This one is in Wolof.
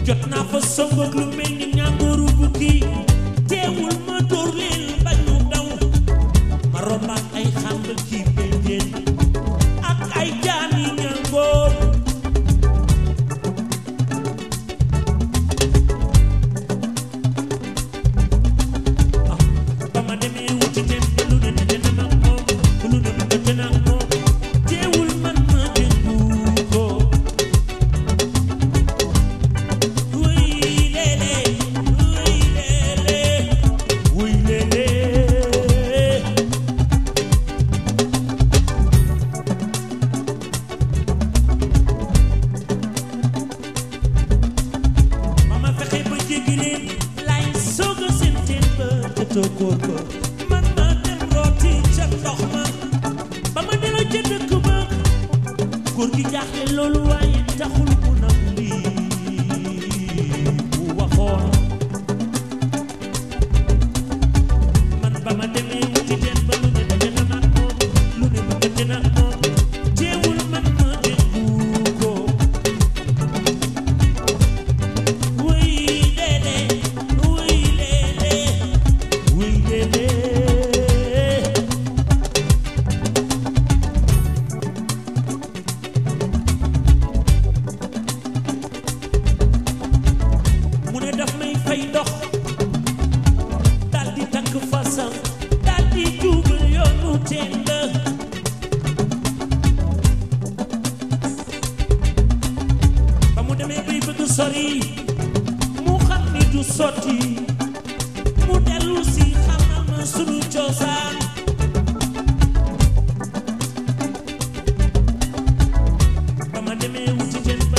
jot naa fa songoog lu mel ni ñàngooru bukki teewul ma dóor leen ba ñu daw ma rombaat ay xàmbal ci béjjén ak ay jaani ñàngoor ba ma demee wuti teen ba lu ne daje na nag moom lu ne ma daje na moom teewul man ma déggu ko wuy leele wuy leele wuy leele ba ma fexe ba jéggi leen lay soog a seen teen ba te toogoor ko man ma dem rooti ca ndox ma ba ma delloo ca dëkk ba góor gi jaaxle loolu waaye taxul mu nam lii mu waxoon man ba ma demee wuti teen ba lu ne daje na nag moom lu ne ma daje nag moom teewul man ma déggu ko wuy leele wuy leele wuy leele mu ne daf may fay ndox dal di takk fasam dal di jubal yoonu teen ba ba mu demee bay bëgg sori mu xam ni du sotti mu dellu si xamal ma sunu cosaan ba ma demee wuti teen ba